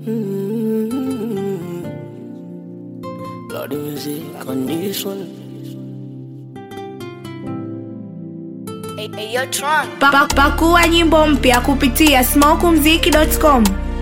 Lord music on this one. Hey, hey, yo, Tron. Pa- pa- pakua nyimbo mpya kupitia smokumziki.com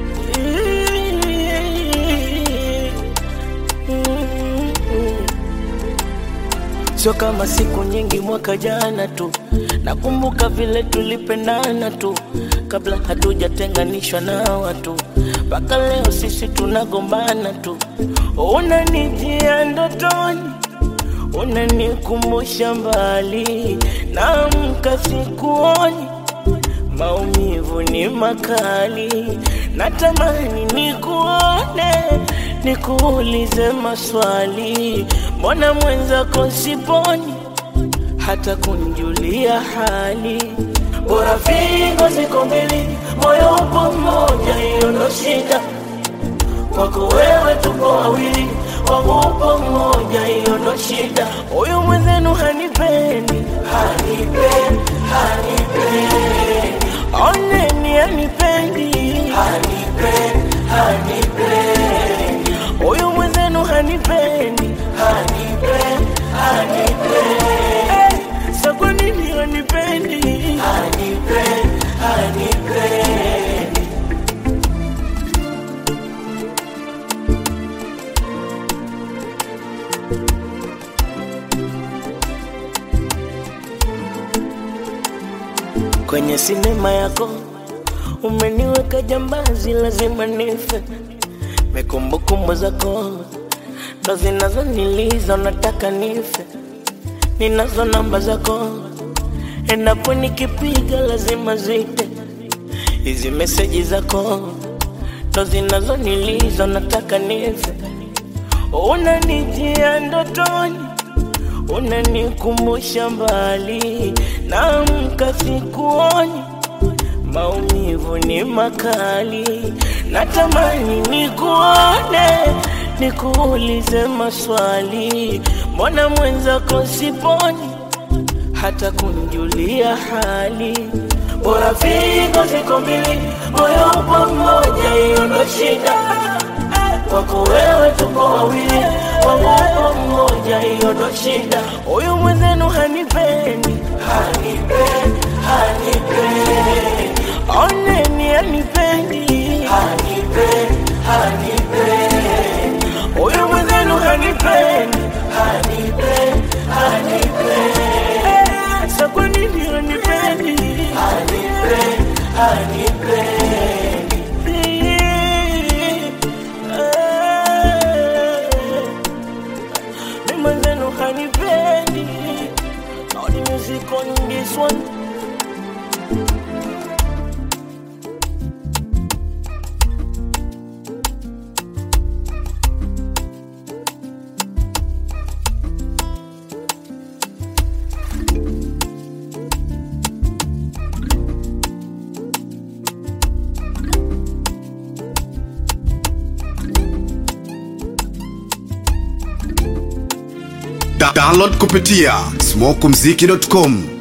Sio kama siku nyingi mwaka jana tu, nakumbuka vile tulipendana tu, kabla hatujatenganishwa na watu, mpaka leo sisi tunagombana tu. Unanijia ndotoni, unanikumbusha mbali, naamka sikuoni, maumivu ni makali, natamani nikuone, nikuulize maswali, mbona mwenzako siponi hata kunjulia hali. Bora figo ziko mbili, moyo upo mmoja, hiyo ndo shida. Kwako wewe tuko wawili, wangu upo mmoja, hiyo ndo shida. Huyu mwenzenu hanipendi, hanipendi, hanipendi. Oneni hanipendi, hanipendi, hanipendi. Huyu mwenzenu hanipendi, hanipendi, hanipendi. Eh, Sa kwa nini hanipendi, hanipendi, hanipendi. kwenye sinema yako umeniweka jambazi, lazima nife. Mekumbukumbu zako ndo zinazoniliza, nataka nife. Ninazo namba zako, endapo nikipiga lazima zite. Hizi meseji zako ndo zinazoniliza, nataka nife. Unanijia ndotoni unanikumbusha mbali, naamka sikuoni, maumivu ni makali, natamani nikuone, nikuulize maswali, mbona mwenzako siponi hata kunjulia hali. Bora figo ziko mbili, moyo upo mmoja, hiyo ndo shida kwako wewe tuko wawili, wangu upo mmoja, hiyo ndo shida. Huyu mwenzenu hanipendi, hanipendi, hanipendi. Oneni hanipendi, hanipendi, hanipendi. Huyu mwenzenu hanipendi, hanipendi, hanipendi. Eh, Sa kwa nini hanipendi, hanipendi, hanipendi. Mimi mwenzenu hanipendi All the music on this one Da- download kupitia smokumziki.com